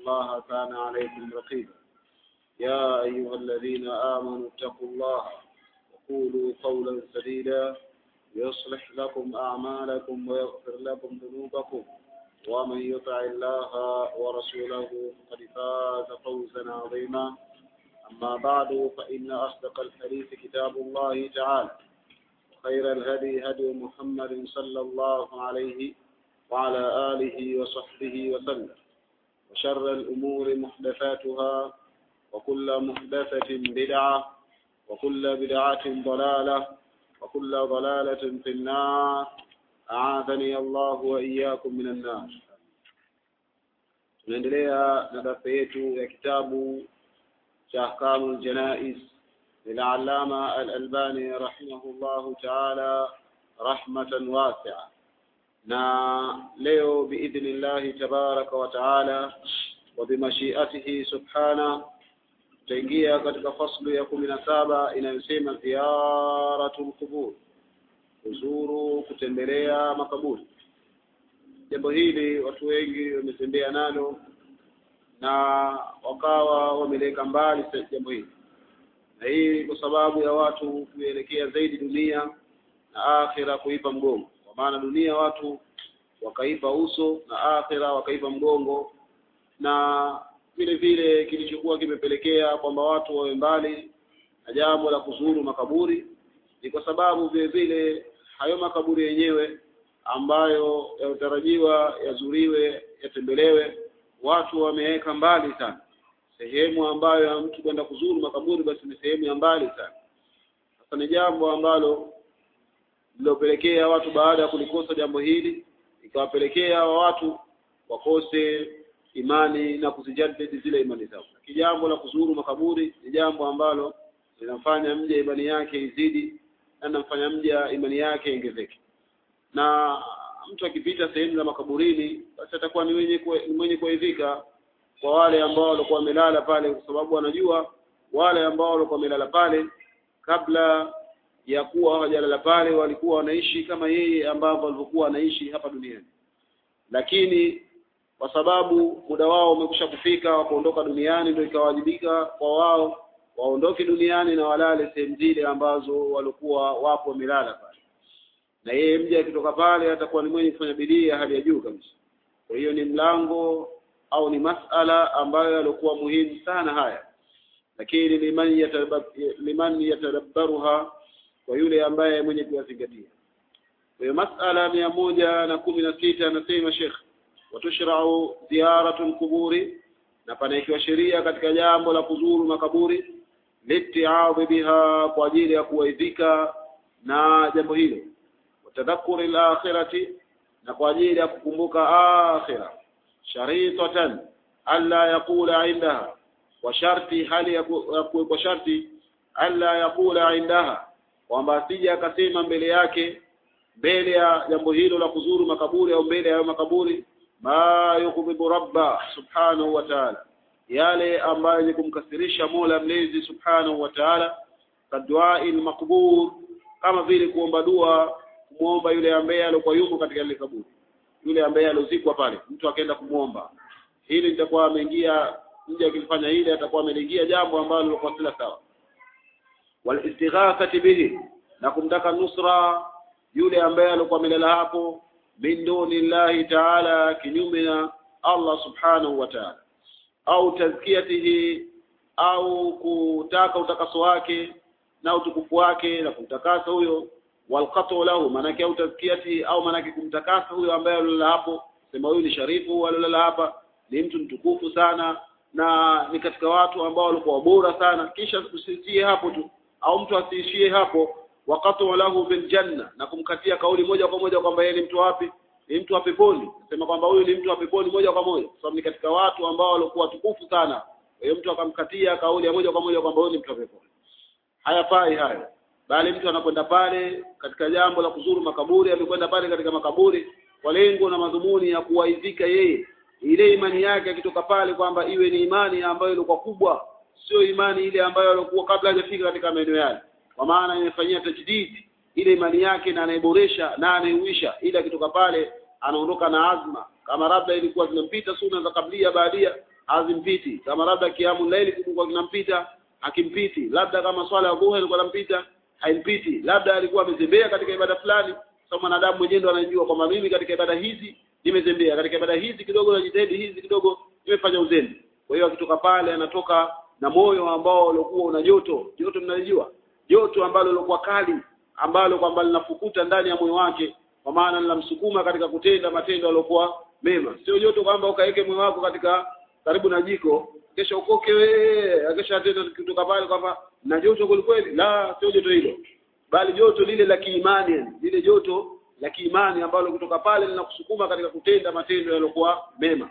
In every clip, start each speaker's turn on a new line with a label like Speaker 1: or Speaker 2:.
Speaker 1: الله كان عليكم رقيبا يا أيها الذين آمنوا اتقوا الله وقولوا قولا سديدا يصلح لكم أعمالكم ويغفر لكم ذنوبكم ومن يطع الله ورسوله فقد فاز فوزا عظيما أما بعد فإن أصدق الحديث كتاب الله تعالى خير الهدي هدي محمد صلى الله عليه وعلى آله وصحبه وسلم وشر الأمور محدثاتها وكل محدثة بدعة وكل بدعة ضلالة وكل ضلالة في النار أعاذني الله وإياكم من النار tunaendelea na darasa yetu ya kitabu cha ahkamu ljanais للعلامة الألباني رحمه الله تعالى رحمة واسعة na leo biidhni llahi tabaraka wa taala wa bimashiatihi subhana tutaingia katika faslu ya kumi na saba inayosema ziyaratu lqubur kuzuru kutembelea makaburi jambo hili watu wengi wametembea nalo na wakawa wameleka mbali jambo hili na hii kwa sababu ya watu kuelekea zaidi dunia na akhira kuipa mgongo kwa maana dunia watu wakaipa uso na akhira wakaipa mgongo na vile vile kilichokuwa kimepelekea kwamba watu wawe mbali na jambo la kuzuru makaburi ni kwa sababu vile vile hayo makaburi yenyewe ambayo yanatarajiwa yazuriwe yatembelewe watu wameweka mbali sana sehemu ambayo ya mtu kwenda kuzuru makaburi basi ni sehemu ya mbali sana sasa ni jambo ambalo lilopelekea watu baada ya kulikosa jambo hili ikawapelekea watu wakose imani na kuzijadidi zile imani zao lakini jambo la kuzuru makaburi ni jambo ambalo linamfanya mja imani yake izidi na linamfanya mja imani yake iongezeke na mtu akipita sehemu za makaburini basi atakuwa ni mwenye ni mwenye kuaidhika kwa wale ambao walikuwa wamelala pale kwa sababu wanajua wale ambao walikuwa wamelala pale kabla ya kuwa hawajalala pale walikuwa wanaishi kama yeye ambavyo walivyokuwa wanaishi hapa duniani lakini kwa sababu muda wao umekwisha kufika wa kuondoka duniani ndio ikawajibika kwa wao waondoke duniani na walale sehemu zile ambazo walikuwa wapo wamelala pale na yeye mja akitoka pale atakuwa ni mwenye kufanya bidii ya hali ya juu kabisa kwa hiyo ni mlango au ni masala ambayo yalikuwa muhimu sana haya lakini liman yatarab, liman yatadabbaruha kwa yule ambaye mwenye kuyazingatia kwa hiyo masala mia moja na kumi na sita anasema Sheikh watushrau ziyaratu lquburi na panaekiwa sheria katika jambo la kuzuru makaburi litiadhi biha kwa ajili ya kuwaidhika na jambo hilo watadhakuri lakhirati na kwa ajili ya kukumbuka akhira sharitatan alla yaqula indaha kwa sharti hali ya kwa sharti alla yaqula indaha kwamba asije akasema mbele yake mbele ya jambo hilo la kuzuru makaburi au mbele ya makaburi ma yukhdhibu rabba subhanahu wa ta'ala yale ambayo ni kumkasirisha Mola mlezi subhanahu wa ta'ala kadduai makbur kama vile kuomba dua kumuomba yule ambaye alikuwa yuko katika ile kaburi yule ambaye alozikwa pale mtu akaenda kumwomba hili litakuwa ameingia mja akifanya hili atakuwa ameingia jambo ambalo lilikuwa sila sawa wal istighathati bihi na kumtaka nusra yule ambaye alikuwa amelala hapo min duni llahi taala kinyume na Allah subhanahu wa ta'ala au tazkiyatihi au kutaka utakaso wake na utukufu wake na kumtakasa huyo walqatu lahu manake au tazkiyati au manake kumtakasa huyo ambaye alilala hapo sema huyu ni sharifu alilala hapa ni mtu mtukufu sana na ni katika watu ambao walikuwa bora sana kisha usiishie hapo tu au mtu asiishie hapo waqatu lahu bil janna na kumkatia kauli moja kwa moja kwamba yeye ni mtu wapi ni mtu wa peponi sema kwamba huyu ni mtu wa peponi moja kwa moja kwa sababu ni katika watu ambao walikuwa tukufu sana kwa hiyo mtu akamkatia kauli ya moja kwa moja kwamba huyu ni mtu wa peponi hayafai hayo bali mtu anakwenda pale katika jambo la kuzuru makaburi amekwenda pale katika makaburi kwa lengo na madhumuni ya kuwaidhika yeye ile imani yake akitoka pale kwamba iwe ni imani ambayo ilikuwa kubwa sio imani ile ambayo alikuwa kabla hajafika katika maeneo yale kwa maana imefanyia tajdid ile imani yake na anaiboresha na anaiuisha ili akitoka pale anaondoka na azma kama labda ilikuwa zimempita suna za kablia baadia hazimpiti kama labda kiamu laili kilikuwa kinampita hakimpiti labda kama swala ya dhuha ilikuwa inampita haimpiti labda alikuwa amezembea katika ibada fulani sasa mwanadamu mwenyewe ndo anajua kwamba mimi katika ibada hizi nimezembea katika ibada hizi kidogo najitahidi hizi kidogo nimefanya uzembe kwa hiyo akitoka pale anatoka na moyo ambao ulikuwa una joto joto mnalijua joto ambalo lilikuwa kali ambalo kwamba linafukuta ndani ya moyo wake kwa maana linamsukuma katika kutenda matendo yaliokuwa mema sio joto kwamba ukaweke moyo wako katika karibu na jiko kesha ukoke wewe kesha tena kutoka pale kwamba na joto kweli la sio joto hilo bali joto lile la kiimani lile joto la kiimani ambalo kutoka pale linakusukuma katika kutenda matendo yaliokuwa mema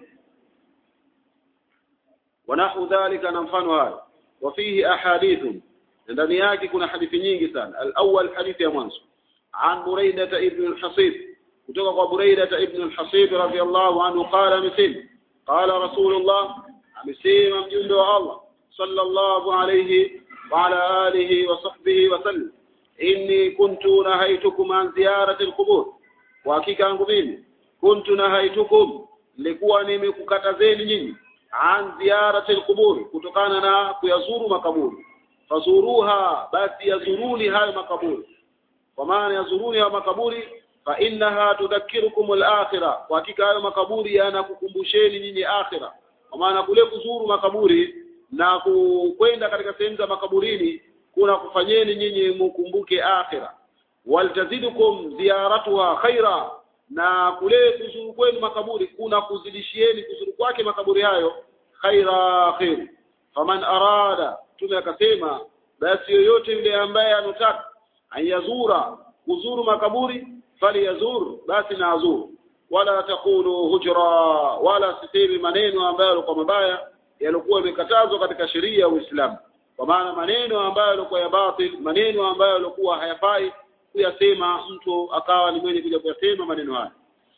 Speaker 1: wanahu dhalika na mfano hayo wafihi ahadithu ndani yake kuna hadithi nyingi sana al-awwal hadithi ya mwanzo an buraida ibn al-hasib kutoka kwa buraida ibn al-hasib radiyallahu anhu qala mithl qala rasulullah amesema mjumbe wa Allah sallallahu alayhi wa ala alihi wa sahbihi wa sallam inni kuntu nahaitukum an ziyarati al-qubur kwa hakika yangu mimi kuntu nahaitukum nilikuwa nimekukatazeni nyinyi an ziyarati al-qubur kutokana na kuyazuru makaburi fazuruha basi yazuruni hayo makaburi kwa maana yazuruni hayo makaburi fa innaha tudhakkirukum al-akhirah kwa hakika hayo makaburi yanakukumbusheni nyinyi akhirah kwa maana kule kuzuru makaburi na kwenda katika sehemu za makaburini kuna kufanyeni nyinyi mukumbuke akhirah waltazidukum ziyaratuha khaira na kule kuzuru kwenu makaburi kuna kuzidishieni kuzuru kwake makaburi hayo khaira khair faman arada tume akasema basi yoyote yule ambaye anataka ayazura kuzuru makaburi fali yazur basi na azuru wala takulu hujra wala sisemi maneno ambayo yalikuwa mabaya yalikuwa yamekatazwa katika sheria ya Uislamu kwa maana maneno ambayo yalikuwa ya batil maneno ambayo yalikuwa hayafai kuyasema mtu akawa ni mwenye kuja kuyasema maneno haya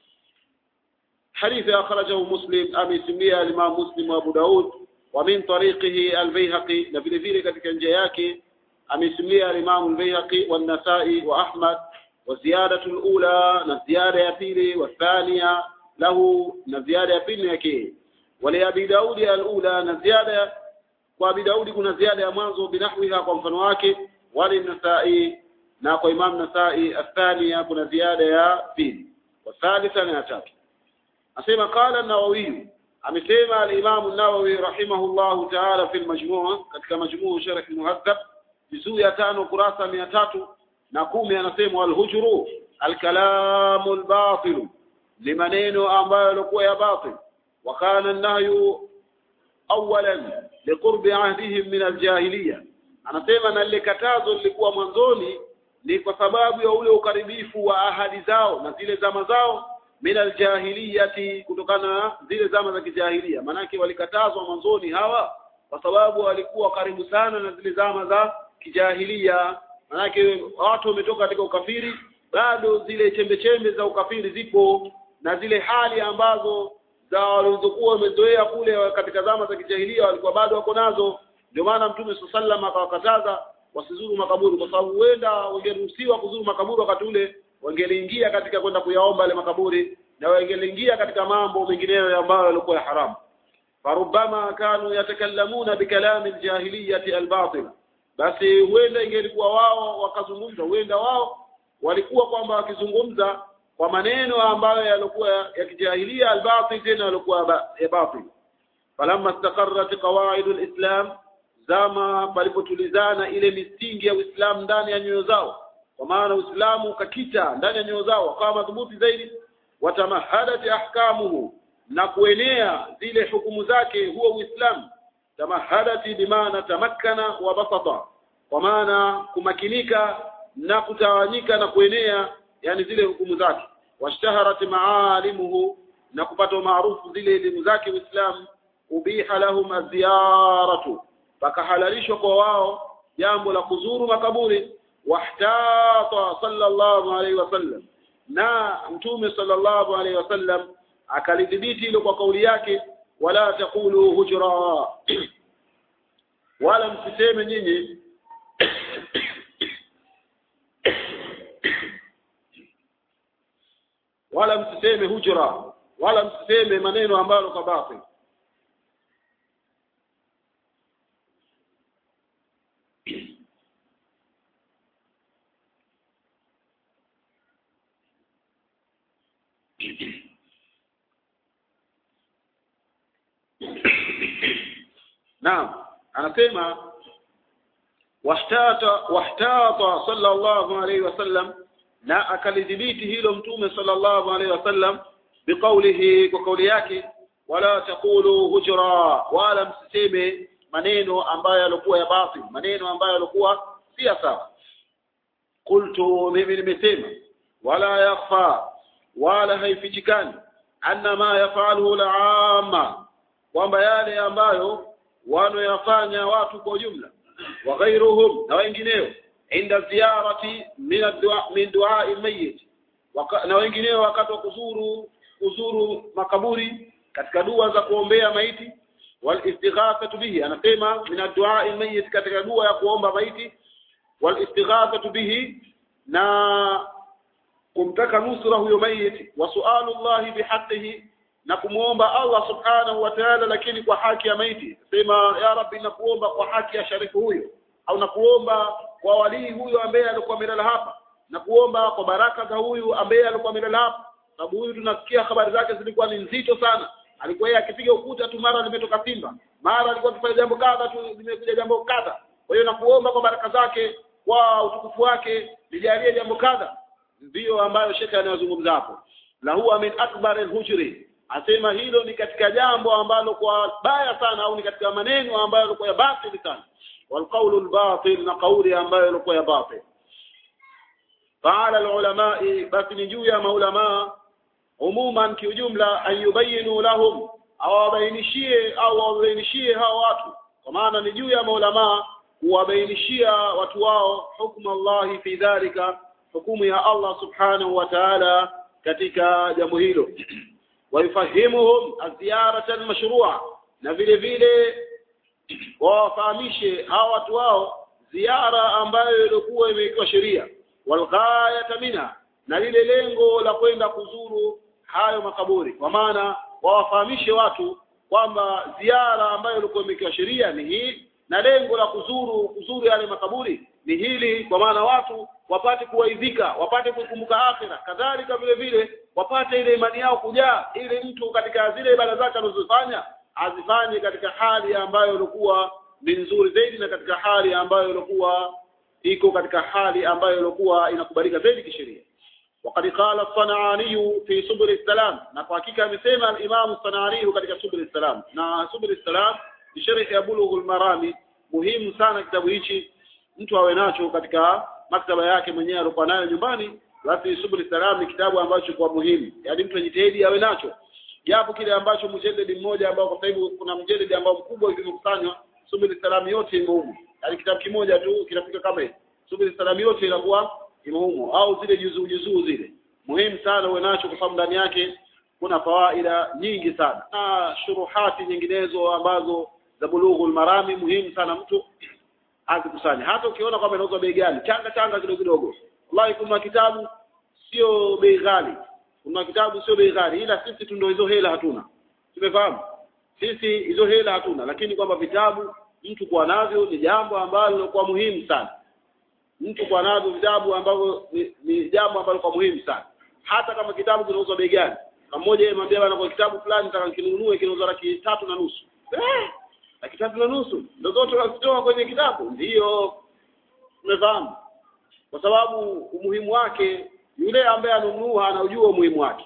Speaker 1: حديث أخرجه مسلم أبي سمية الإمام مسلم وأبو داود ومن طريقه البيهقي لفي ذلك katika njia yake amesimlia الإمام البيهقي والنسائي وأحمد والزيادة الأولى نزيادة ya pili والثانية له نزيادة ya pili yake ولأبي داود الأولى نزيادة وأبي داود kuna ziada ya mwanzo binahwiha kwa mfano wake walinasai na kwa Imam Nasai athania kuna ziada ya pili wathalitha na ya tatu asema qala an-Nawawi amesema al-Imam an-Nawawi rahimahullahu ta'ala fi al-majmu' katika majmu' sharh al-muhaddab juzuu ya tano kurasa mia tatu na kumi anasema al-hujru al-kalamu al-batil ni maneno ambayo yalikuwa ya batil wa kana an-nahyu awalan liqurbi ahdihim min al-jahiliya anasema na lile katazo lilikuwa mwanzoni ni kwa sababu ya ule ukaribifu wa ahadi zao na zile zama zao min aljahiliyati kutokana na zile zama za kijahilia manake walikatazwa mwanzoni hawa kwa sababu walikuwa karibu sana na zile zama za kijahilia manake watu wametoka katika ukafiri bado zile chembe chembe za ukafiri zipo na zile hali ambazo za walizokuwa wamezoea kule katika zama za kijahilia walikuwa bado wako nazo ndio maana mtume sallam akawakataza wasizuru makaburi kwa sababu huenda wangeruhusiwa kuzuru makaburi wakati ule wangeliingia katika kwenda kuyaomba yale makaburi na wangeliingia katika mambo mengineyo ambayo yalikuwa ya haramu farubama kanu yatakallamuna bikalami aljahiliyati albatila basi huenda ingelikuwa wao wakazungumza huenda wao walikuwa kwamba wakizungumza kwa maneno ambayo yalikuwa ya kijahilia albatil tena yalikuwa ya batil falamma istaqarrat qawaid alislam zama palipotulizana ile misingi ya Uislamu ndani ya nyoyo zao kwa maana Uislamu ukakita ndani ya nyoyo zao wakawa madhubuti zaidi watamahadat ahkamuhu na kuenea zile hukumu zake huo Uislamu tamahadati bimaana tamakkana wa basata kwa maana kumakinika na kutawanyika na kuenea yani zile hukumu zake washtaharat maalimuhu na kupata maarufu zile elimu zake Uislamu ubiha lahum aziyaratu pakahalalishwa kwa wao jambo la kuzuru makaburi wahtata sallallahu alaihi wasallam na mtume sallallahu alaihi wasallam akalidhibiti hilo kwa kauli yake wala taqulu hujra wala msiseme nyinyi wala msiseme hujra wala msiseme maneno ambayo kwa batil naam anasema wahtata wahtata sallallahu alayhi wasallam na akalidhibiti hilo mtume sallallahu alayhi wasallam biqaulihi kwa kauli yake wala taqulu hujra wala msiseme maneno ambayo yalikuwa ya batil maneno ambayo yalikuwa si sawa qultu mimi nimesema wala yakhfa wala haifichikani anna ma yafaluhu al-amma kwamba yale ambayo wanoyafanya watu kwa ujumla wa ghairuhum na wengineo inda ziyarati min ad-du'a min du'a al-mayyit na wengineo wakati wa kuzuru kuzuru makaburi katika dua za kuombea maiti wal istighathatu bihi anasema min ad-du'a al-mayyit katika dua ya kuomba maiti wal istighathatu bihi na kumtaka nusra huyo maiti wa su'alu Allah bihaqqihi na kumuomba Allah subhanahu wa ta'ala lakini kwa haki ya maiti sema ya rabbi nakuomba kwa haki ya sharifu huyo au nakuomba kwa walii huyo ambaye alikuwa amelala hapa na kuomba kwa baraka za huyu ambaye alikuwa amelala hapa sababu huyu tunasikia habari zake zilikuwa ni nzito sana alikuwa yeye akipiga ukuta tu mara limetoka simba mara alikuwa akifanya jambo kadha tu limekuja jambo kadha kwa hiyo nakuomba kwa baraka zake kwa utukufu wake lijalie jambo kadha ndiyo ambayo shekhe anayozungumza hapo la huwa min akbar al-hujri asema hilo ni katika jambo ambalo kwa baya sana au ni katika maneno ambayo yalikuwa ya batili sana والقول الباطل na kauli ambayo ilikuwa ya batil فعلى العلماء بس نجو يا maulama umuman kiujumla ayubayinu lahum awabainishie au wabainishie hao watu kwa maana ni juu ya maulama kuwabainishia watu wao hukumu Allah fi dhalika hukumu ya Allah subhanahu wa ta'ala katika jambo hilo waifahimuhum aziyarata almashrua na vile vile wawafahamishe hao watu wao ziara ambayo ilikuwa imewekewa sheria walghayata minha na lile lengo la kwenda kuzuru hayo makaburi kwa maana wawafahamishe watu kwamba ziara ambayo ilikuwa imewekewa sheria ni hii na lengo la kuzuru kuzuru yale makaburi ni hili kwa maana watu wapate kuwaidhika wapate kukumbuka akhira kadhalika vile vile wapate ile imani yao kujaa ili mtu katika zile ibada zake anazofanya azifanye katika hali ambayo ilikuwa ni nzuri zaidi na katika hali ambayo ilikuwa iko katika hali ambayo ilikuwa inakubalika zaidi kisheria وقد قال الصنعاني في سبل السلام na kwa hakika amesema al-Imam Sanani katika Subul السلام na Subul السلام ni sharh ya Bulughul Marami muhimu sana kitabu hichi mtu awe nacho katika maktaba yake mwenyewe alikuwa nayo nyumbani basi Subul Salam ni kitabu ambacho kwa muhimu yaani mtu ajitahidi awe nacho japo kile ambacho mjeledi mmoja ambao kwa sababu kuna mjeledi ambao mkubwa kimekusanywa Subul Salam yote imo humo yaani kitabu kimoja tu kinafika kama hivi Subul Salam yote inakuwa imo humo au zile juzuu juzuu zile muhimu sana uwe nacho kwa sababu ndani yake kuna fawaida nyingi sana na shuruhati nyinginezo ambazo za bulughul marami muhimu sana mtu azikusanya hata ukiona kwamba inauzwa bei gani changa changa kidogo kidogo wallahi kuna kitabu sio bei ghali kuna kitabu sio bei ghali ila sisi tu ndio hizo hela hatuna tumefahamu sisi hizo hela hatuna lakini kwamba vitabu mtu kuwa navyo ni jambo ambalo kwa muhimu sana mtu kuwa navyo vitabu ambavyo ni, ni jambo ambalo kwa muhimu sana hata kama kitabu kinauzwa bei gani kama mmoja yeye mwambia bana kwa kitabu fulani nataka kinunue kinauzwa laki tatu na nusu eh laki tatu na nusu ndio zote wazitoa kwenye kitabu ndiyo umefahamu kwa sababu umuhimu wake yule ambaye anunua anaujua umuhimu wake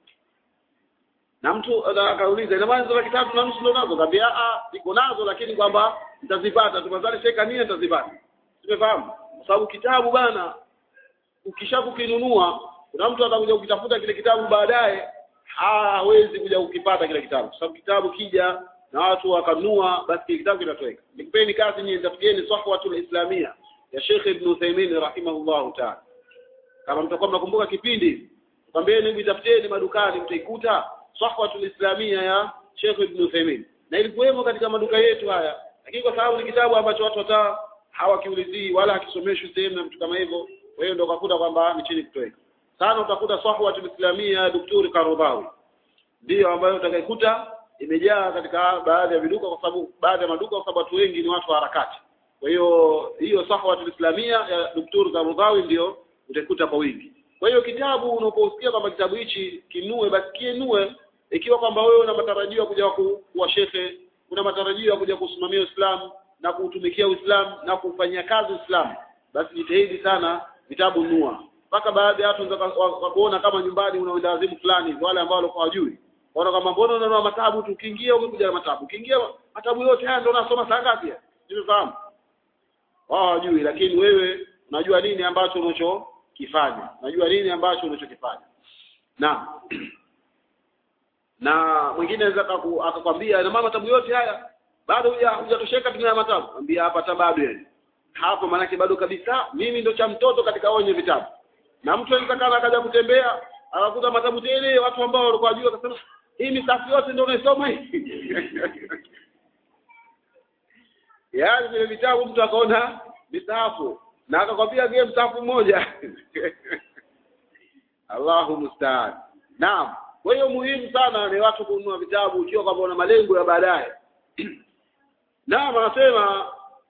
Speaker 1: na mtu akauliza ina maana hizo laki tatu na nusu ndio nazo kaambia a ziko nazo lakini kwamba nitazipata tupazali sheka nini nitazipata tumefahamu kwa sababu kitabu bana ukishakukinunua kuna mtu atakuja kukitafuta kile kitabu baadaye hawezi kuja kukipata kile kitabu kwa sababu kitabu kija na watu wakanunua basi kile kitabu kinatoweka nikupeni kazi nyinyi tafutieni sahwatul islamia ya Sheikh Ibn Uthaymeen rahimahullahu ta'ala kama mtakuwa mnakumbuka kipindi kwambieni hivi tafutieni madukani mtaikuta sahwatul islamia ya Sheikh Ibn Uthaymeen na ilikuwemo katika maduka yetu haya lakini kwa sababu ni kitabu ambacho watu hata hawakiulizii wala hakisomeshwi sehemu na mtu kama hivyo kwa hiyo ndio ukakuta kwamba ni chini kutoweka sana utakuta sahwatul islamia ya Daktari Karubawi ndiyo ambayo utakaikuta imejaa katika baadhi ya viduka kwa sababu baadhi ya maduka kwa sababu watu wengi ni watu wa harakati kwa hiyo hiyo sahwatul islamia ya Daktari Karubawi ndio utaikuta kwa wingi kwa hiyo kitabu unaposikia kwamba kitabu hichi kinue basi kienue ikiwa kwamba wewe una matarajio ya kuja ku- kuwa shekhe una matarajio ya kuja kusimamia Uislamu na kuutumikia Uislamu na kufanyia kazi Uislamu basi jitahidi sana vitabu nua mpaka baadhi ya watu wanaweza waka- wakakuona kama nyumbani una wendawazimu fulani wale ambao walikuwa hawajui waona kama mbona unanua matabu tu ukiingia umekuja na matabu ukiingia matabu yote haya ndio unasoma saa ngapi nimefahamu wao hawajui lakini wewe unajua nini ambacho unachokifanya unajua nini ambacho unachokifanya na na mwingine anaweza akaku- akakwambia na mama matabu yote haya bado huja- hujatosheka tuna matabu ambia hapa hata bado yani hapo maanake bado kabisa mimi ndo cha mtoto katika wenye vitabu na mtu anaweza kana akaja kutembea akakuta matabu tele watu ambao walikuwa juu akasema hii misafu yote ndio unaisoma hii yaani vile vitabu mtu akaona misafu na akakwambia gie msafu mmoja Allahu musta'an naam kwa hiyo muhimu sana ni watu kununua vitabu ukiwa kwamba una malengo ya baadaye naam anasema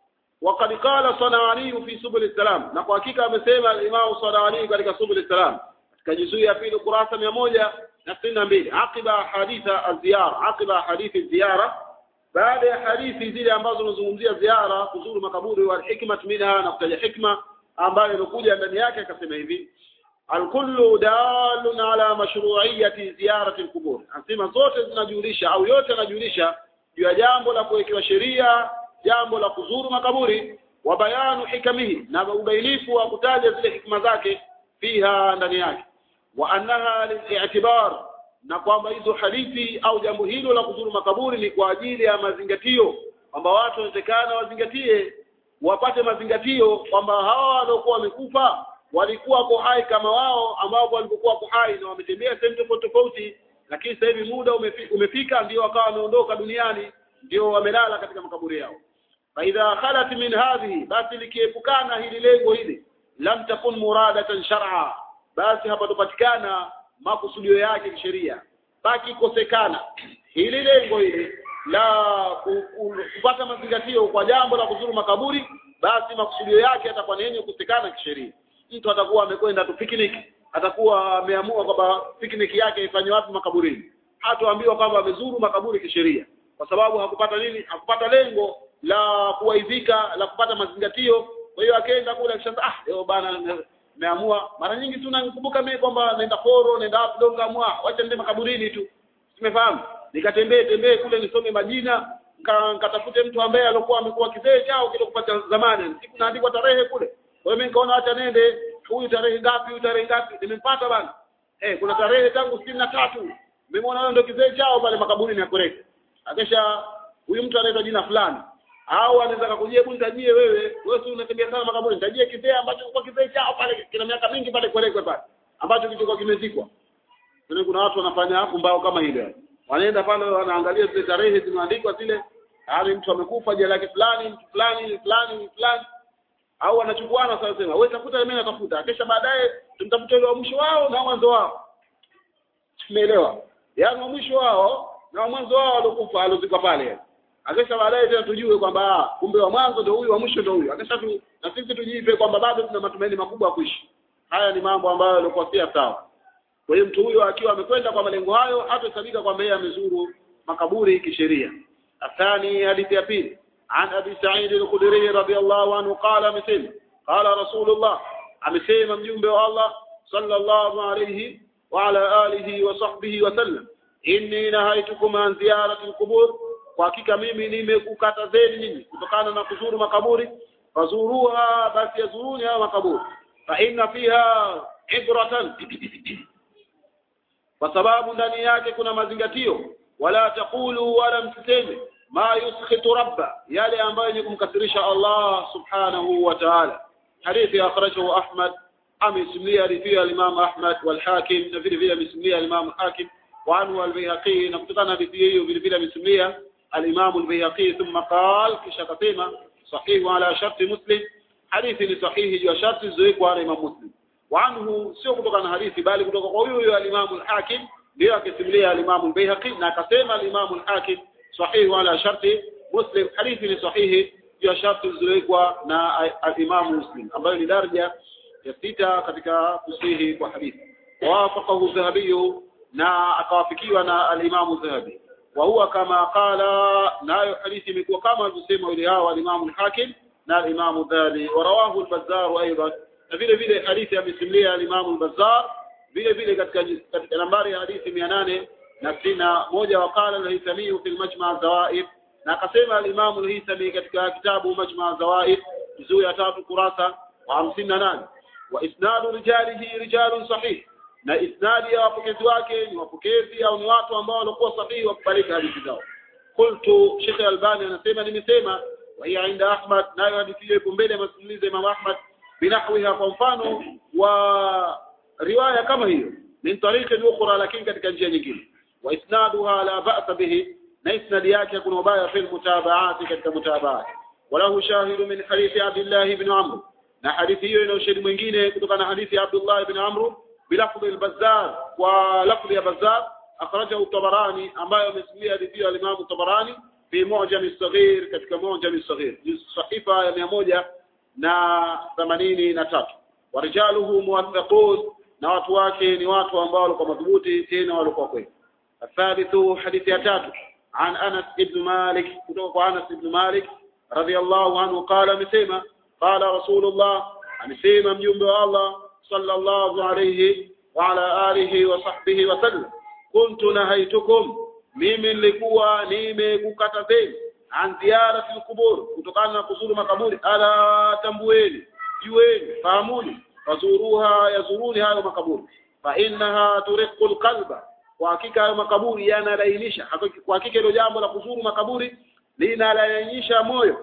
Speaker 1: وقد قال صنعاني في سبل السلام na kwa hakika amesema al-Imam Sanani katika Subul Salam katika juzuu ya pili kurasa mia moja na sitini na mbili aqiba haditha az-ziyara aqiba hadithi ziyara baada ya hadithi zile ambazo zinazungumzia ziara kuzuru makaburi wa hikmat minha na kutaja hikma ambayo imekuja ndani yake akasema hivi alkullu dalun ala mashru'iyyati ziyarati alqubur anasema zote zinajulisha au yote yanajulisha juu ya jambo la kuwekewa sheria jambo la kuzuru makaburi wa bayanu hikamihi na ubainifu wa kutaja zile hikma zake fiha ndani yake wa annaha lil'tibar na kwamba hizo hadithi au jambo hilo la kuzuru makaburi ni kwa ajili ya mazingatio kwamba watu wanatakana wazingatie wapate mazingatio kwamba hawa waliokuwa wamekufa walikuwa wako hai kama wao ambao walikuwa wako hai na wametembea sehemu tofauti tofauti lakini sasa hivi muda umefi- umefika ndio wakawa wameondoka duniani ndio wamelala katika makaburi yao faidha khalat min hadhihi basi likiepukana hili lengo hili lam takun muradatan shar'a basi hapatopatikana makusudio yake kisheria pakikosekana hili lengo hili la ku- ku- kupata mazingatio kwa jambo la kuzuru makaburi basi makusudio yake yatakuwa ni yenye kukosekana kisheria mtu atakuwa amekwenda tu picnic atakuwa ameamua kwamba picnic yake ifanywe wapi makaburini hatoambiwa kwamba amezuru makaburi kisheria kwa sababu hakupata nini hakupata lengo la kuwaidhika la kupata mazingatio kwa hiyo akaenda kule akishanza ah leo bana nimeamua mara nyingi tu nakumbuka mimi kwamba naenda foro naenda wapi donga amua wacha nende makaburini tu simefahamu nikatembee tembee kule nisome majina nika- nikatafute mtu ambaye alikuwa amekuwa kizee chao kile kupata zamani siku naandikwa tarehe kule kwa hiyo mimi nikaona acha nende huyu tarehe ngapi huyu tarehe ngapi nimempata bana eh kuna tarehe tangu sitini na tatu nimemwona huyo ndio kizee chao pale makaburini ya Kureke akisha huyu mtu anaitwa jina fulani au anaweza kakujia hebu nitajie wewe wewe si unatembea sana makaburi nitajie kizee ambacho kwa kizee chao pale kina miaka mingi pale Kureke pale ambacho kilichokuwa kimezikwa Yaani kuna watu wanafanya mbao kama ile. Wanaenda pale wanaangalia zile tarehe zimeandikwa zile, hali mtu amekufa jina lake fulani, mtu fulani, fulani, fulani. Au wanachukuana sasa sema, wewe tafuta mimi natafuta. Kisha baadaye tumtafuta yule wa mwisho wao na mwanzo wao. Tumeelewa? Yaani wa mwisho wao na wa mwanzo wao waliokufa aliozikwa pale. Akisha baadaye tena tujue kwamba ah, kumbe wa mwanzo ndio huyu, wa mwisho ndio huyu. Akisha tu na sisi tujipe kwamba bado tuna matumaini makubwa ya kuishi. Haya ni mambo ambayo yalikuwa si sawa. Kwa hiyo mtu huyo akiwa amekwenda kwa malengo hayo hatahesabika kwamba yeye amezuru makaburi kisheria. Athani hadithi ya pili عن أبي سعيد الخدري رضي الله عنه قال مثل قال رسول الله amesema mjumbe wa Allah sallallahu alayhi wa ala alihi wa sahbihi wa sallam inni nahaitukum an ziyarati alqubur kwa hakika mimi nimekukatazeni nyinyi kutokana na kuzuru makaburi fazuruha basi yazuruni hayo makaburi fa inna fiha ibratan kwa sababu ndani yake kuna mazingatio wala taqulu wala msiseme ma yuskhitu rabba yale ambayo ni kumkasirisha Allah subhanahu wa ta'ala hadithi akhrajahu Ahmad amesimilia hadithi al-Imam Ahmad wal Hakim na vile vile amesimilia al-Imam Hakim wa anhu al-Bayhaqi na kutokana na hadithi hiyo vile vile amesimilia al-Imam al-Bayhaqi thumma qala kisha akasema sahihu ala sharti Muslim hadithi ni sahihi juu ya sharti zilizowekwa na Imam Muslim وعنه sio kutoka na hadithi bali kutoka kwa huyo huyo al-Imam al-Hakim ndio akisimulia al-Imam al-Baihaqi na akasema al-Imam al-Hakim sahihi ala sharti Muslim hadithi ni sahihi ya sharti zilizowekwa na al-Imam Muslim ambayo ni daraja ya sita katika kusihi kwa hadithi wawafaqahu dhahabiyu na akawafikiwa na alimamu dhahabi wa huwa kama qala nayo hadithi imekuwa kama alivyosema yule hao alimamu hakim na alimamu dhahabi warawahu al-bazzar aidan na vile vile hadithi amesimulia alimamu al-bazzar vile vile katika katika nambari ya hadithi mia nane na sitini na moja waqala al-haythami fi al-majma' zawaid na akasema al-imamu al-haythami katika kitabu majma' zawaid juzuu ya tatu kurasa wa hamsini na nane wa isnadu rijalihi rijalun sahih na isnadi ya wapokezi wake ni wapokezi au ni watu ambao walikuwa sahihi wakubalika hadithi zao qultu Sheikh Albani anasema nimesema wa hiya inda Ahmad nayo hadithi hiyo ipo mbele ya masimulizi ya Imam Ahmad binahwiha kwa mfano wa riwaya kama hiyo min tariqi ukhra lakini katika njia nyingine wa isnaduha la ba'sa bihi na isnadi yake kuna ubaya fi mutabaati katika mutabaati walahu shahidu min hadithi Abdullah ibn Amr na hadithi hiyo ina ushahidi mwingine kutokana na hadithi ya Abdullah ibn Amr بلفظ البزار ولفظ يا بزار أخرجه الطبراني أما يمسميه hadithi الإمام الطبراني في معجم الصغير katika معجم الصغير صحيفة ya mia moja na themanini na tatu warijaluhu muwathaqun na watu wake ni watu ambao walikuwa madhubuti tena walikuwa kweli athalithu hadithi ya tatu عن أنس بن مالك kutoka أنس بن مالك رضي الله عنه قال amesema قال رسول الله amesema mjumbe wa Allah صلى الله عليه وعلى آله وصحبه وسلم كنت نهيتكم mimi nilikuwa nimekukatazeni an ziyarati alqubur kutokana na kuzuru makaburi ala tambueni jueni fahamuni fazuruha yazuruni hayo makaburi fa innaha turiqu alqalba kwa hakika hayo makaburi yanalainisha kwa hakika hilo jambo la kuzuru makaburi linalainisha moyo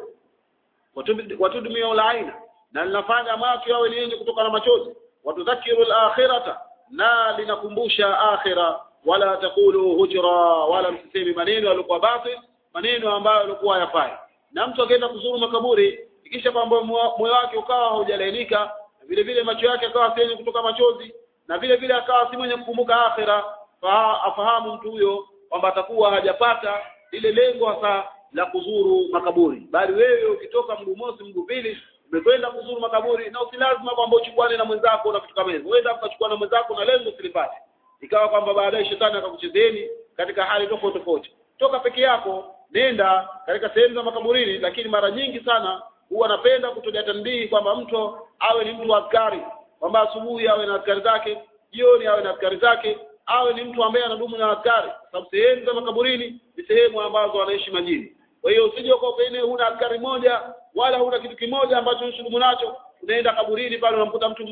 Speaker 1: watudmia ulaina na linafanya macho yawe ni yenye kutoka na machozi watudhakiru al-akhirata na linakumbusha akhira wala takulu hujra wala msisemi maneno yalikuwa batil maneno ambayo yalikuwa yafai na mtu akaenda kuzuru makaburi ikisha kwamba moyo wake ukawa haujalainika vile vile macho yake akawa si kutoka machozi na vile vile akawa si mwenye kukumbuka akhira fa afahamu mtu huyo kwamba atakuwa hajapata lile lengo hasa la kuzuru makaburi bali wewe ukitoka mguu mosi mguu pili umekwenda kuzuru makaburi na si lazima kwamba uchukuane na mwenzako na vitu kama hivyo uenda ukachukua na mwenzako na lengo silipate ikawa kwamba baadaye shetani akakuchezeni katika hali tofauti tofauti toka peke yako nenda katika sehemu za makaburini lakini mara nyingi sana huwa napenda kutoja tanbii kwamba mtu awe ni mtu wa askari kwamba asubuhi awe na askari zake jioni awe na askari zake awe ni mtu ambaye anadumu na askari sababu sehemu za makaburini ni sehemu ambazo wanaishi majini kwa hiyo usije kwa pene huna askari moja wala huna kitu kimoja ambacho unashughulu nacho unaenda kaburini pale unamkuta mtu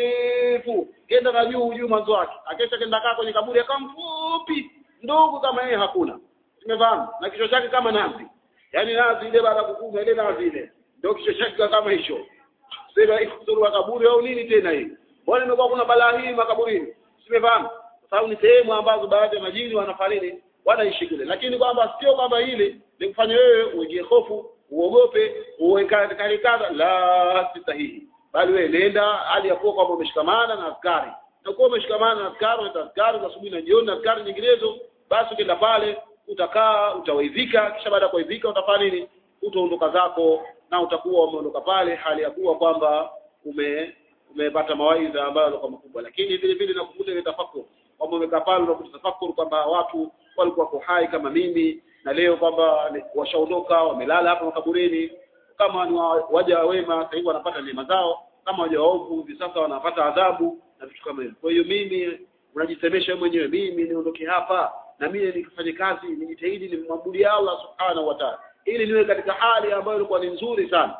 Speaker 1: mrefu kenda na juu juu mwanzo wake akesha kenda kaa kwenye kaburi akawa mfupi ndugu kama yeye hakuna tumefahamu na kichwa chake kama nazi yaani nazi ile baada kukufa ile nazi ile ndio kichwa chake kama hicho sema ikuzuru kaburi au nini tena hii mbona imekuwa kuna balaa hii makaburini tumefahamu kwa sababu ni sehemu ambazo baadhi ya majini wanafariki wanaishi kule lakini kwamba sio kwamba hili likufanya wewe uingie hofu uogope uwekane kadha la si sahihi bali wewe nenda hali ya kuwa kwamba umeshikamana na askari utakuwa umeshikamana na askari na askari za asubuhi na jioni na askari nyinginezo basi ukienda pale utakaa utawaidhika kisha baada ya kuidhika utafanya nini utaondoka zako na utakuwa umeondoka pale hali ya kuwa kwamba ume umepata mawaidha ambayo yalikuwa makubwa lakini vile vile nakukuta ile tafakuri kwamba umekaa pale unakuta tafakuri kwamba watu walikuwa kwa hai kama mimi na leo kwamba washaondoka wamelala hapa makaburini kama ni waja wema sasa hivi wanapata neema zao kama waja waovu hivi sasa wanapata adhabu na vitu kama hivyo kwa hiyo mimi unajisemesha wewe mwenyewe mimi niondoke hapa na mimi nikifanye kazi nijitahidi nimwabudie Allah subhanahu wa ta'ala ili niwe katika hali ambayo ilikuwa ni nzuri sana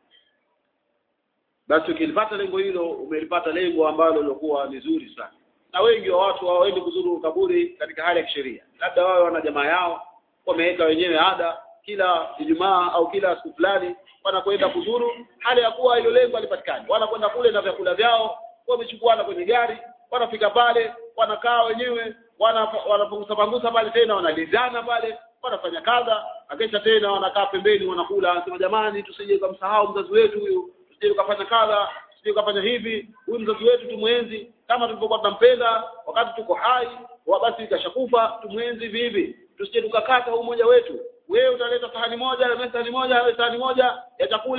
Speaker 1: basi ukilipata lengo hilo umelipata lengo ambalo lilikuwa ni zuri sana na wengi wa watu hawaendi kuzuru kaburi katika hali ya kisheria labda wao wana jamaa yao wameweka wenyewe ada kila Ijumaa au kila siku fulani wanakwenda kuzuru hali ya kuwa hilo lengo halipatikani wanakwenda kule na vyakula vyao wamechukuana kwenye gari wanafika pale wanakaa wenyewe wanapunguza pangusa pale tena wanalizana pale wanafanya kadha akesha tena wanakaa pembeni wanakula anasema jamani tusije kumsahau mzazi wetu huyu tusije tukafanya kadha tusije tukafanya hivi huyu mzazi wetu tumwenzi kama tulivyokuwa tunampenda wakati tuko hai basi ikashakufa tumwenzi vivi tusije tukakata umoja wetu wewe utaleta sahani moja na sahani moja na sahani moja ya chakula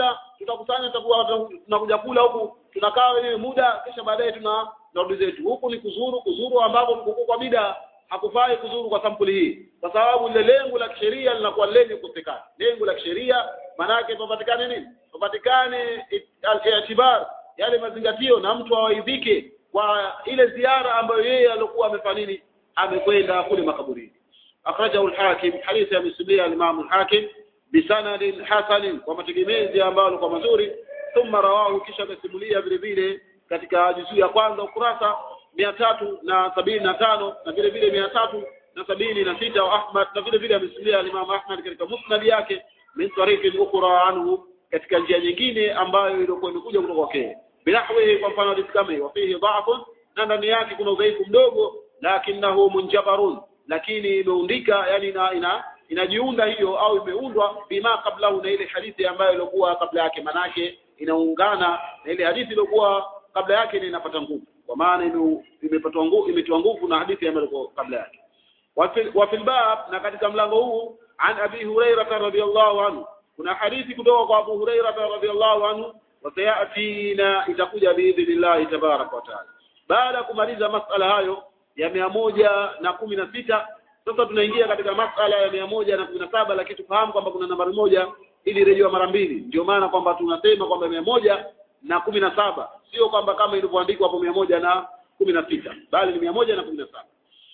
Speaker 1: tutakusanya tutakuwa tunakuja kula huku tunakaa wenyewe muda kisha baadaye tuna narudi zetu huku ni kuzuru kuzuru ambapo mkukuu kwa bida hakufai kuzuru kwa sampuli hii kwa sababu ile lengo la kisheria linakuwa lenye kukosekana lengo la kisheria manake papatikane nini papatikane itibar yale mazingatio na mtu awaidhike kwa ile ziara ambayo yeye alikuwa amefanya nini amekwenda kule makaburini akhrajahu al-hakim hadithi ya misilia al-imam al-hakim bisanadin hasanin kwa mategemezi ambayo kwa mazuri thumma rawahu kisha akasimulia vile vile katika juzuu ya kwanza ukurasa mia tatu na sabini na tano na vile vile mia tatu na sabini na sita wa Ahmad na vile vile amesimulia al-Imam Ahmad katika musnad yake min tariqin ukhra anhu katika njia nyingine ambayo ilikuwa imekuja kutoka kwake binahwihi kwa mfano hadithi kama hiyo fihi dha'fun na ndani yake kuna udhaifu mdogo lakinahu munjabarun lakini imeundika yani ina, ina inajiunda hiyo au imeundwa bima kablahu na ile hadithi ambayo ilikuwa kabla yake manake inaungana na ile hadithi iliyokuwa kabla yake na inapata nguvu kwa maana imepatwa nguvu imetiwa nguvu na hadithi ambayo ilikuwa kabla yake wa fil bab na katika mlango huu an abi hurairah radhiyallahu anhu kuna hadithi kutoka kwa abu hurairah radhiyallahu anhu wasayatina itakuja biidhnillah tabarak wa taala baada ya kumaliza masala hayo ya mia moja na kumi na sita sasa tunaingia katika masala ya mia moja na kumi na saba lakini tufahamu kwamba kuna nambari moja ili rejewa mara mbili ndio maana kwamba tunasema kwamba mia moja na kumi na saba sio kwamba kama ilivyoandikwa hapo mia moja na kumi na sita bali ni mia moja na kumi na saba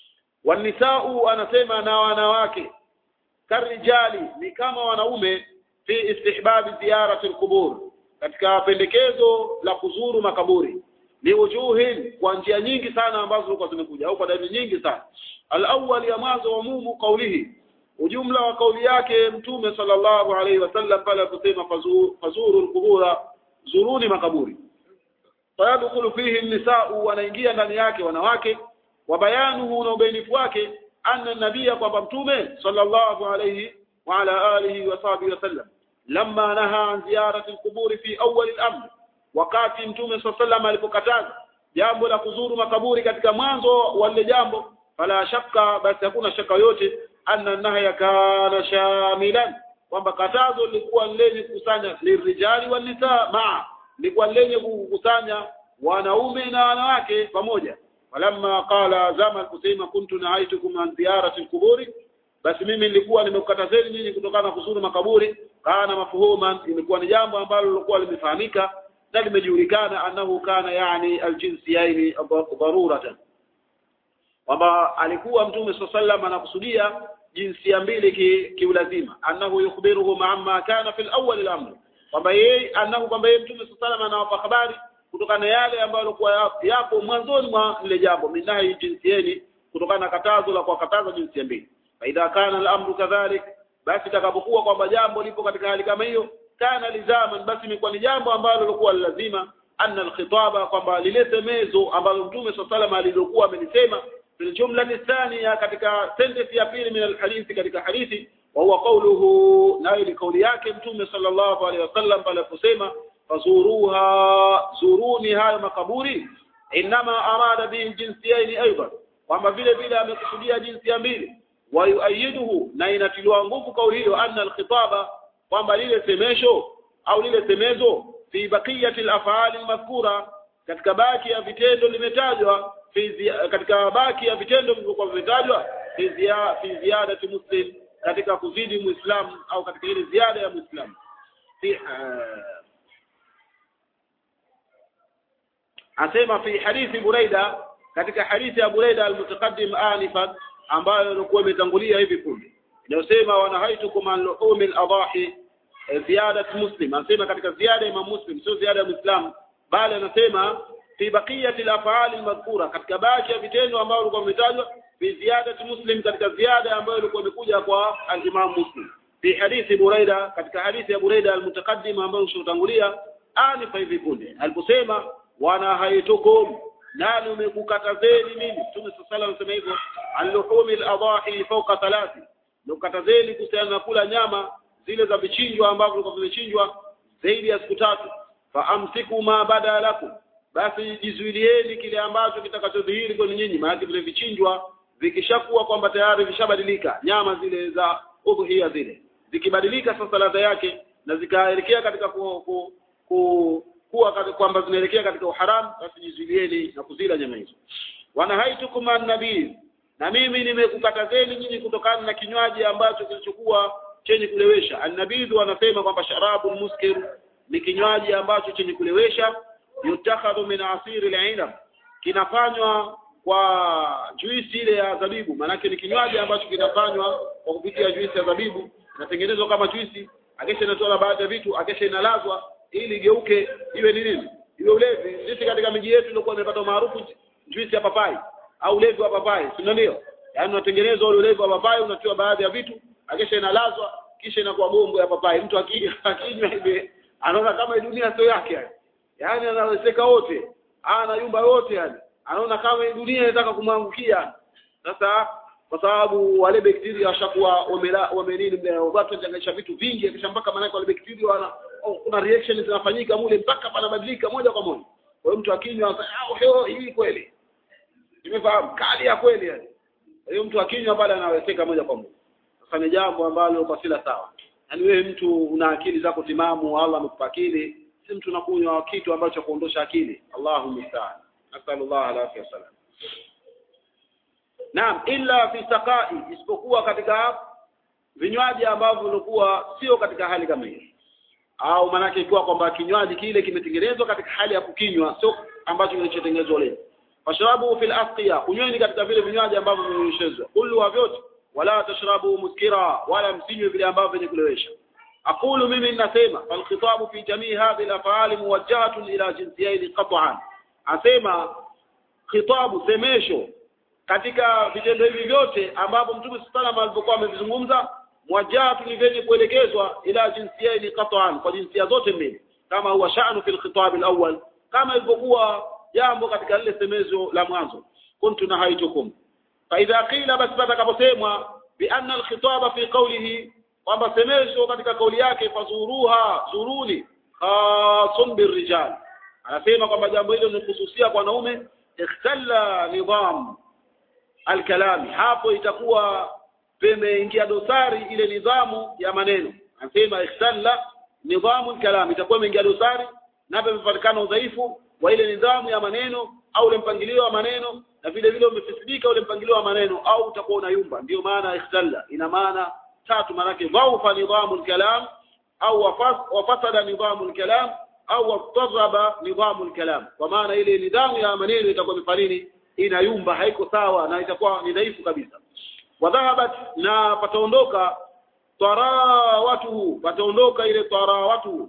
Speaker 1: wanisau anasema na wanawake karijali ni kama wanaume fi istihbabi ziyarati alqubur katika pendekezo la kuzuru makaburi liwujuhin kwa njia nyingi sana ambazo zilikuwa zimekuja au kwa dalili nyingi sana al-awwal ya mwanzo wa mumu kaulihi ujumla wa kauli yake mtume sallallahu alaihi wasallam pale aliposema fazuru, fazuru al-qubura zuruni makaburi fayadkhulu fihi an-nisa'u wanaingia ndani yake wanawake wa bayanuhu na ubainifu wake anna nabia kwamba mtume sallallahu alaihi wa ala alihi wa sahbihi wasallam lamma naha an ziyarati al-quburi fi awwal al-amr wakati mtume sallallahu alipokataza jambo la kuzuru makaburi katika mwanzo wa lile jambo fala shakka basi hakuna shaka yote anna nahya kana shamilan kwamba katazo lilikuwa lenye kukusanya lirijali wal nisaa maa lilikuwa lenye kukusanya wanaume na wanawake pamoja falamma qala zama kusema kuntu nahaitukum an ziyarati alquburi basi mimi nilikuwa nimekukatazeni nyinyi kutokana na kuzuru makaburi kana mafuhuman imekuwa ni jambo ambalo lilikuwa limefahamika na limejulikana annahu kana yani aljinsiyaini daruratan kwamba alikuwa mtume sallallahu anakusudia jinsia mbili kiulazima ki annahu yukhbiruhu amma kana fil awwal al-amr kwamba yeye annahu kwamba yeye mtume sallallahu anawapa habari kutokana na yale ambayo yalikuwa yapo mwanzoni mwa lile jambo minahi jinsieni kutokana na katazo la kuwakataza jinsia mbili fa idha kana al-amru kadhalik basi takapokuwa kwamba jambo lipo katika hali kama hiyo kana lizaman basi imekuwa ni jambo ambalo lilikuwa lazima anna alkhitaba kwamba lile semezo ambalo mtume sallallahu alilokuwa amelisema fil jumla thania katika sentence ya pili min alhadithi katika hadithi wa huwa qawluhu na ile kauli yake mtume sallallahu alaihi wasallam pale kusema fazuruha zuruni hayo makaburi inma arada bihi jinsiyaini aidan kwamba vile vile amekusudia jinsia mbili wa yuayiduhu na inatiliwa nguvu kauli hiyo anna alkhitaba kwamba lile semesho au lile semezo fi baqiyati al-af'ali al-madhkura katika baki ya vitendo limetajwa katika baki ya vitendo vilivyokuwa vimetajwa fi ziya, fi ziyadati muslim katika kuzidi muislamu au katika ile ziada ya muislamu fi asema fi hadithi Buraida katika hadithi ya Buraida al-mutaqaddim anifan ambayo ilikuwa imetangulia hivi punde inayosema wanahaitukum an luhumi al-adahi ziyadat muslim anasema katika ziada ya Imam Muslim sio ziada ya Muislam bali anasema fi baqiyati al-af'al al-madhkura katika baki ya vitendo ambavyo vilikuwa vimetajwa fi ziyadati Muslim katika ziada ambayo ilikuwa imekuja kwa al-Imam Muslim fi hadithi Buraida katika hadithi ya Buraida al-mutaqaddim ambayo tulitangulia anifa hivi punde aliposema wana haitukum nani umekukatazeni mimi Mtume sallallahu alayhi wasallam hivyo al-luhumi al-adahi fawqa thalathi nukatazeni kuhusiana na kula nyama zile za vichinjwa ambavyo vilikuwa vimechinjwa zaidi ya siku tatu fa amsiku ma bada lakum basi jizuilieni kile ambacho kitakachodhihiri kwenu nyinyi maana vile vichinjwa vikishakuwa kwamba tayari vishabadilika nyama zile za udhuhia zile zikibadilika sasa ladha yake na zikaelekea katika ku, ku, ku, kuwa kwamba zinaelekea katika uharamu basi jizuilieni na kuzila nyama hizo wanahaitukum an-nabii na mimi nimekukatazeni nyinyi kutokana na kinywaji ambacho kilichokuwa chenye kulewesha annabidhu anasema kwamba sharabu muskir ni kinywaji ambacho chenye kulewesha yutakhadhu min asiri al-inab kinafanywa kwa juisi ile ya zabibu maanake ni kinywaji ambacho kinafanywa kwa kupitia juisi ya zabibu inatengenezwa kama juisi akesha inatoa baadhi ya vitu akesha inalazwa ili geuke iwe ni nini iwe ulevi sisi katika miji yetu ilikuwa imepata maarufu juisi ya papai au ulevi wa papai si ndio yaani unatengenezwa ule ulevi wa papai unatiwa baadhi ya vitu akisha inalazwa kisha inakuwa gombo ya papai mtu akinywa hivi anaona kama dunia sio yake yani yaani anawezeka wote ana yumba yote yani anaona kama dunia inataka kumwangukia sasa kwa sababu wale bakteria washakuwa wamenini watu wanachanganisha vitu vingi kisha mpaka maana wale bakteria wana oh, kuna reaction zinafanyika mule mpaka panabadilika moja kwa moja kwa hiyo mtu akinywa ah hii kweli nimefahamu kali ya kweli yani hiyo mtu akinywa pale anawezeka moja kwa moja sasa ni jambo ambalo kwa sila sawa yaani wewe mtu una akili zako timamu Allah amekupa akili si mtu unakunywa kitu ambacho kuondosha akili Allahu musta'an nasallallahu alaihi wasallam Naam illa fi saqai isipokuwa katika vinywaji ambavyo vilikuwa sio katika hali kama hiyo au manake ikiwa kwamba kinywaji kile kimetengenezwa katika hali ya kukinywa sio ambacho kilichotengenezwa leo fashrabu fil asqiya kunyweni katika vile vinywaji ambavyo vimenyeshezwa kullu wa vyote wala tashrabu muskira wala msinywe vile ambavyo vyenye kulewesha aqulu mimi ninasema fal khitabu fi jamii hadhihi al muwajjahatun ila jinsiyaini qat'an asema khitabu semesho katika vitendo hivi vyote ambapo mtume sallallahu alipokuwa amevizungumza muwajjahatun ni vyenye kuelekezwa ila jinsiyaini qat'an kwa jinsia zote mbili kama huwa sha'nu fil khitab al-awwal kama ilivyokuwa jambo katika lile semezo la mwanzo kuntu nahaitukum fa idha qila bas patakaposemwa bi anna alkhitaba fi qawlihi kwamba semezo katika kauli yake fazuruha zuruni khasun birrijal anasema kwamba jambo hilo ni kuhususia kwa wanaume ikhtalla nidham alkalami hapo itakuwa pemeingia dosari ile nidhamu ya maneno anasema ikhtalla nidhamu alkalami itakuwa imeingia dosari na pamepatikana udhaifu wa ile nidhamu ya maneno au ule mpangilio wa maneno na vile vile umefisidika ule mpangilio wa maneno au utakuwa unayumba ndio maana ikhtalla ina maana tatu maana yake dhaufa nidhamu al-kalam au wafasada nidhamu al-kalam au wataraba nidhamu al-kalam kwa maana ile nidhamu ya maneno itakuwa mifanini inayumba haiko sawa na itakuwa ni dhaifu kabisa wadhahabat na pataondoka tarawatu pataondoka ile tarawatu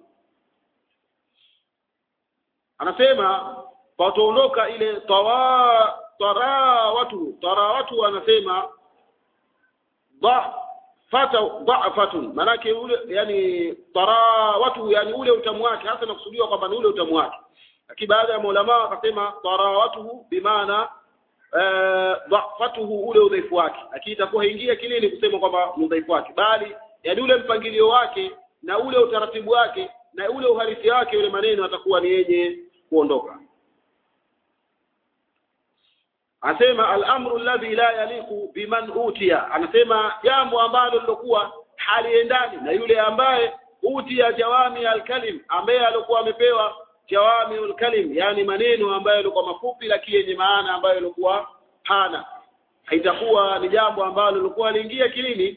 Speaker 1: anasema pataondoka ile tawa tarawatu tarawatu anasema dha fata dha'fatun manake ule yani tarawatu yani ule utamu wake hasa nakusudiwa kwamba ni ule utamu wake lakini baada ya maulama wakasema tarawatuhu bimaana dha'fatuhu ule udhaifu wake lakini itakuwa haingia kilini kusema kwamba ni udhaifu wake bali yani ule mpangilio wake na ule utaratibu wake na ule uhalisi wake ule maneno atakuwa ni yenye kuondoka anasema al-amru alladhi la yaliqu biman utiya anasema jambo ambalo lilokuwa haliendani na yule ambaye utiya jawami al-kalim ambaye alikuwa amepewa jawami al-kalim yani maneno ambayo yalikuwa mafupi lakini yenye maana ambayo yalikuwa hana haitakuwa ni jambo ambalo lilikuwa liingia kilini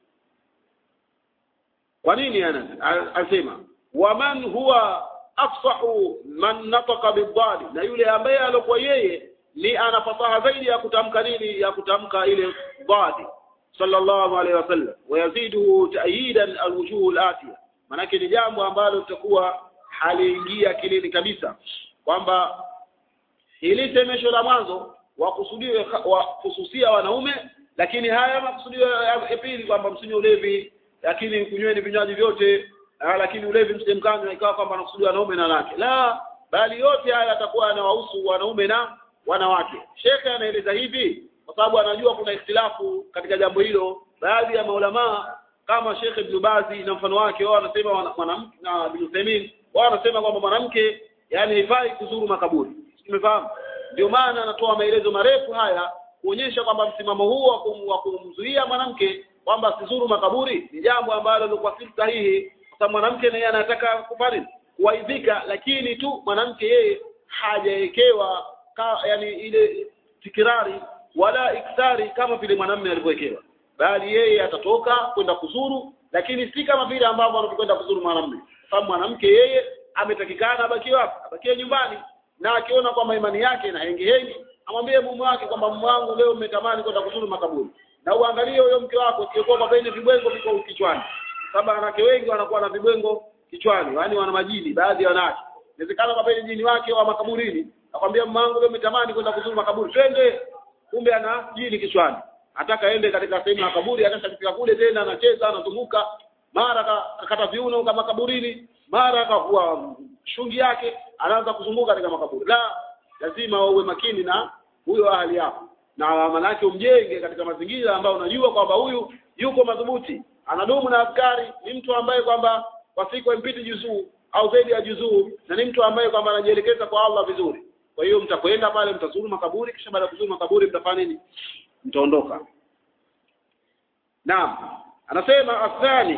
Speaker 1: kwa nini ana anasema waman huwa afsahu man nataqa bidali na yule ambaye alikuwa yeye ni ana fasaha zaidi ya kutamka nini ya kutamka ile dhadi sallallahu alaihi wasallam wayazidu ta'yidan alwujuh alatiya manake ni jambo ambalo litakuwa haliingia kilini kabisa kwamba hili semesho la mwanzo wakusudiwe wa kususia wanaume lakini haya makusudio ya pili kwamba msinywe ulevi lakini kunyweni vinywaji vyote lakini ulevi msimkanywa ikawa kwamba anakusudia wanaume na wanawake la bali yote haya yatakuwa yanawahusu wanaume na wanawake shekhe anaeleza hivi kwa sababu anajua kuna ikhtilafu katika jambo hilo baadhi ya maulamaa kama Sheikh Ibn Bazi na mfano wake wao wanasema mwanamke na Ibn Uthaymeen wao wanasema kwamba mwanamke yani haifai kuzuru makaburi umefahamu ndio maana anatoa maelezo marefu haya kuonyesha kwamba msimamo huu wa kumzuia mwanamke kwamba asizuru makaburi ni jambo ambalo lilikuwa si sahihi kwa sababu mwanamke naye anataka kufanya kuwaidhika lakini tu mwanamke yeye hajawekewa yani ile tikirari wala iktari kama vile mwanamume alivyowekewa bali yeye atatoka kwenda kuzuru lakini si kama vile ambavyo anapokwenda kuzuru mwanamume sababu mwanamke yeye ametakikana abakie wapi abakie nyumbani na akiona kwamba imani yake na hengehengi amwambie mume wake kwamba mume wangu leo umetamani kwenda kuzuru makaburi na uangalie huyo mke wako sio kwamba penye vibwengo viko kichwani sababu wanawake wengi wanakuwa na vibwengo kichwani yaani wana majini baadhi ya wanawake inawezekana kwa penye jini wake wa makaburini akwambia mume wangu leo umetamani kwenda kuzuru makaburi twende kumbe ana jini kichwani ataka aende katika sehemu ya kaburi akashafika kule tena anacheza anazunguka mara kakata viuno kama kaburini mara akavua shungi yake anaanza kuzunguka katika makaburi la lazima uwe makini na huyo ahali yako na manake umjenge katika mazingira ambayo unajua kwamba huyu yuko madhubuti anadumu na askari ni mtu ambaye kwamba kwa siku impiti juzuu au zaidi ya juzuu na ni mtu ambaye kwamba anajielekeza kwa Allah vizuri kwa hiyo mtakwenda pale mtazuru makaburi kisha baada ya kuzuru makaburi mtafanya nini mtaondoka naam anasema athani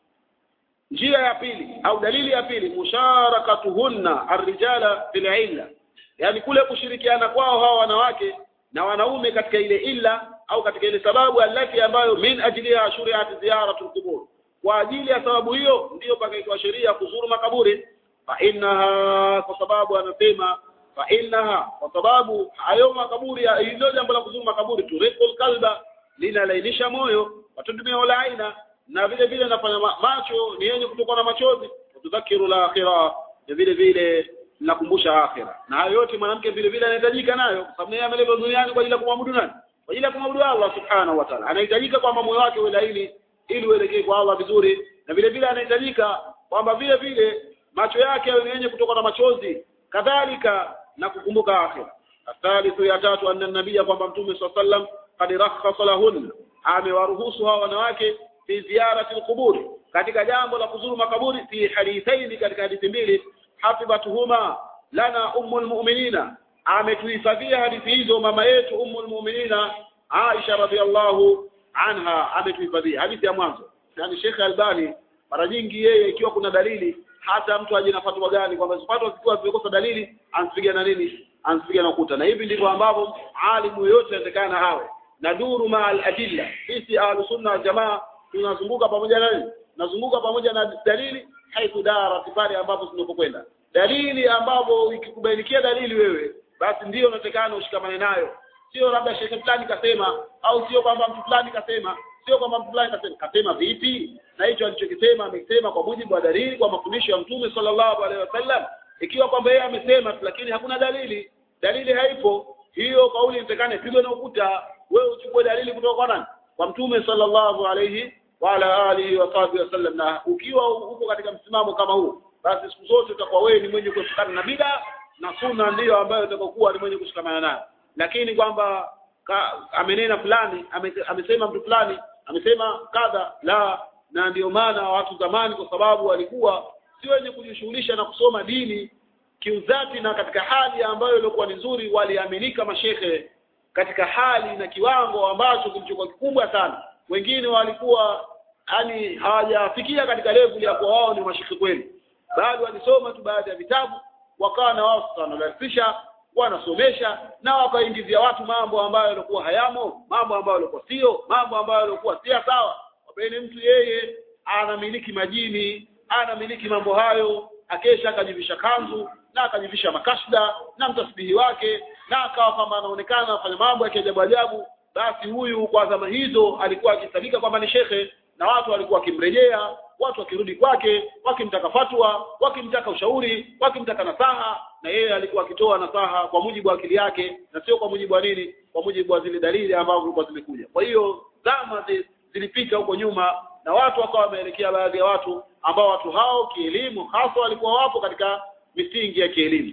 Speaker 1: njia ya pili au dalili ya pili musharakatuhunna arrijala fil illa yani kule kushirikiana kwao hawa wanawake na wanaume katika ile illa au katika ile sababu alati ambayo min ajliha shuri'at ziyaratul qubur kwa ajili ya sababu hiyo ndiyo pakaitwa sheria kuzuru makaburi fa innaha kwa sababu anasema fa innaha kwa sababu hayo makaburi hilo jambo la kuzuru makaburi turikul kalba linalainisha moyo watundumia wala aina na vile vile nafanya macho ni yenye kutokwa na machozi tudhakiru la akhira na vile vile linakumbusha akhira na hayo yote mwanamke vile vile anahitajika nayo kwa sababu yeye ameleta duniani kwa ajili ya kumwabudu nani kwa ajili ya kumwabudu Allah subhanahu wa ta'ala anahitajika kwamba moyo wake uwe laini ili uelekee kwa Allah vizuri na vile vile anahitajika kwamba vile vile macho yake yawe yenye kutoka na machozi kadhalika na kukumbuka akhira athalithu ya tatu anna nabiyya kwamba mtume sallallahu alaihi wasallam qad rakhasa lahunna amewaruhusu hawa wanawake fi ziyarati alqubur katika jambo la kuzuru makaburi fi hadithaini katika hadithi mbili hafidhatuhuma lana ummul mu'minina ametuhifadhia hadithi hizo mama yetu ummul mu'minina Aisha radhiallahu anha ametuhifadhia hadithi ya mwanzo yani Sheikh Albani mara nyingi yeye ikiwa kuna dalili hata mtu aje na fatwa gani kwamba fatwa zikiwa zimekosa dalili ansipiga na nini ansipiga na ukuta na hivi ndivyo ambavyo alimu yoyote anatakana awe na duru ma al-adilla sisi ahlus sunna jamaa tunazunguka pamoja na nini nazunguka pamoja na dalili haithu dara pale ambapo tunapokwenda dalili ambapo ikikubainikia dalili wewe basi ndiyo unatakana ushikamane nayo sio labda shekhe fulani kasema au sio kwamba mtu fulani kasema sio kwamba mtu fulani kasema kasema vipi na hicho alichokisema amesema kwa mujibu wa dalili kwa mafundisho ya mtume sallallahu alaihi wasallam ikiwa kwamba yeye amesema lakini hakuna dalili dalili haipo hiyo kauli inatakana ipigwe na ukuta wewe uchukue dalili kutoka kwa nani kwa mtume sallallahu alaihi wa ala alihi wa sahbihi wasallam na ukiwa uko katika msimamo kama huu basi siku zote utakuwa wewe ni mwenye kushikana na bid'a na sunna ndiyo ambayo utakokuwa ni mwenye kushikamana nayo lakini kwamba amenena fulani ame, amesema mtu fulani amesema kadha la na ndio maana watu zamani kwa sababu walikuwa si wenye kujishughulisha na kusoma dini kiuzati na katika hali ambayo ilikuwa ni nzuri waliaminika mashehe katika hali na kiwango ambacho kilichokuwa kikubwa sana wengine walikuwa yani hawajafikia katika level ya kuwa wao ni mashekhe kweli bali walisoma tu baadhi ya vitabu wakawa na wao wanadarisisha wanasomesha na wakaingizia watu mambo ambayo yalikuwa hayamo mambo ambayo yalikuwa sio mambo ambayo yalikuwa si sawa wapeni mtu yeye anamiliki majini anamiliki mambo hayo akesha akajivisha kanzu na akajivisha makashda na mtasbihi wake na akawa kwamba anaonekana anafanya mambo ya kiajabu ajabu basi huyu kwa zama hizo alikuwa akisadika kwamba ni shekhe na watu walikuwa wakimrejea watu wakirudi kwake wakimtaka fatwa wakimtaka ushauri wakimtaka nasaha na yeye alikuwa akitoa nasaha kwa mujibu wa akili yake na sio kwa mujibu wa nini kwa mujibu wa zile dalili ambazo zilikuwa zimekuja kwa hiyo zama zilipita huko nyuma na watu wakawa wameelekea baadhi ya watu ambao watu hao kielimu hasa walikuwa wapo katika misingi ya kielimu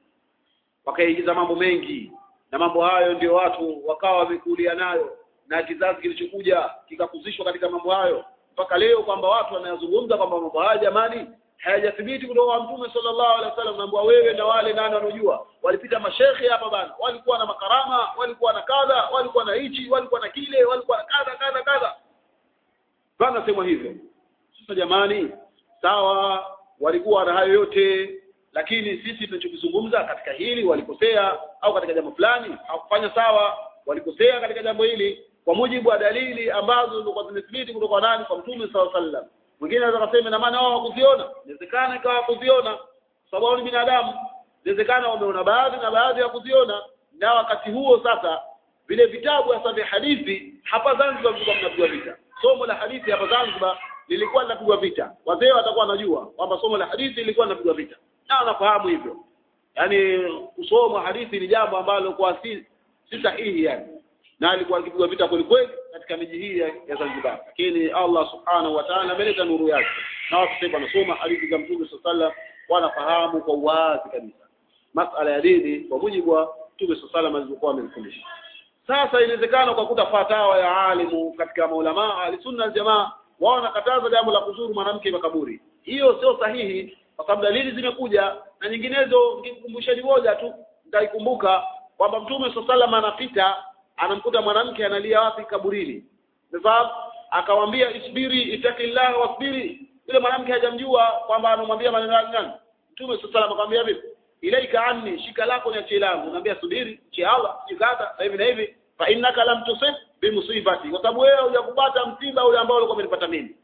Speaker 1: wakaingiza mambo mengi na mambo hayo ndio watu wakawa wamekulia nayo na kizazi kilichokuja kikakuzishwa katika mambo hayo mpaka leo kwamba watu wanayazungumza kwamba mambo haya jamani hayajathibiti kutoka kwa mtume sallallahu alaihi wasallam naambia wewe na wale nani wanaojua walipita mashekhe hapa bana walikuwa na makarama walikuwa na kadha walikuwa na hichi walikuwa na kile walikuwa na kadha kadha kadha bana sema hivyo sasa jamani sawa walikuwa na hayo yote lakini sisi tunachokizungumza katika hili walikosea au katika jambo fulani hawakufanya sawa walikosea katika jambo hili kwa mujibu wa dalili ambazo zilikuwa zimethibiti kutoka nani kwa mtume sallallahu alaihi wasallam mwingine anaweza kusema na maana wao hawakuziona inawezekana ikawa hawakuziona sababu wao ni binadamu inawezekana wameona baadhi na baadhi ya kuziona na wakati huo sasa vile vitabu hasa vya hadithi hapa Zanzibar vilikuwa vinapigwa vita somo la hadithi hapa Zanzibar lilikuwa linapigwa vita wazee watakuwa wanajua kwamba somo la hadithi lilikuwa linapigwa vita na wanafahamu hivyo yani kusoma hadithi ni jambo ambalo kwa si, si sahihi yani na alikuwa akipigwa vita kweli kweli katika miji hii ya, ya Zanzibar lakini Allah subhanahu wa ta'ala ameleta nuru yake na watu sasa wanasoma hadithi za Mtume sallallahu wanafahamu kwa uwazi kabisa masala ya dini kwa mujibu wa Mtume sallallahu alikuwa amemfundisha sasa inawezekana kwa kuta fatawa ya alimu katika maulama alisunna jamaa wao wanakataza jambo la kuzuru mwanamke makaburi hiyo sio sahihi kwa sababu dalili zimekuja na nyinginezo nikumbusheni moja tu nitaikumbuka kwamba mtume sallallahu anapita anamkuta mwanamke analia wapi kaburini umefahamu akamwambia isbiri itakillah wasbiri yule mwanamke hajamjua kwamba anamwambia maneno yake nani mtume sallallahu akamwambia vipi ilaika anni shika lako ni achi langu naambia subiri chi Allah jikata na hivi na hivi fa innaka lam tusib bi musibati kwa sababu wewe hujakupata msiba ule ambao ulikuwa umenipata mimi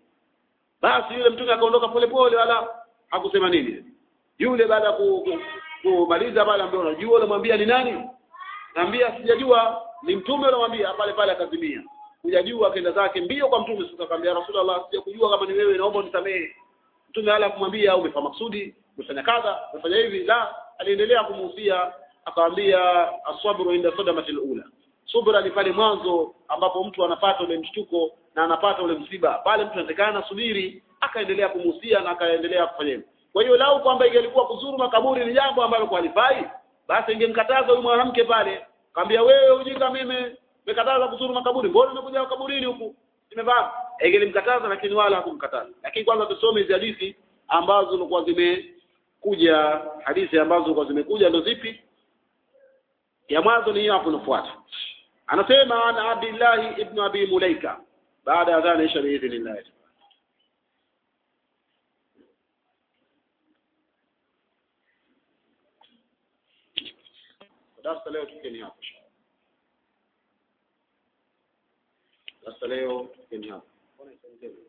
Speaker 1: basi yule mtume akaondoka polepole wala hakusema nini yule baada ya kumaliza pale ambaye unajua unamwambia ni nani naambia sijajua ni mtume unamwambia pale pale akazimia hujajua akaenda zake mbio kwa mtume sasa akamwambia rasulullah sijakujua kama ni wewe naomba unisamehe mtume hala kumwambia umefanya maksudi umefanya kadha umefanya hivi la aliendelea kumuhusia akamwambia asabru inda sadamatil ula subra ni pale mwanzo ambapo mtu anapata ule mshtuko na anapata ule msiba pale mtu anatakana subiri akaendelea kumuhusia na akaendelea kufanya hivyo kwa hiyo lau kwamba ingelikuwa kuzuru makaburi ni jambo ambalo kwa halifai basi ingemkataza huyu mwanamke pale kaambia wewe ujinga mimi nimekataza kuzuru makaburi mbona umekuja kaburini huku nimefahamu ingelimkataza lakini wala hakumkataza lakini kwanza tusome hizi hadithi ambazo zilikuwa zimekuja hadithi ambazo zilikuwa zimekuja ndo zipi ya mwanzo ni hiyo hapo inafuata anasema ana Abdullah ibn Abi Mulaika baada ya dhana isha biidhnillah darasa leo tukeni hapo darasa leo tukeni hapo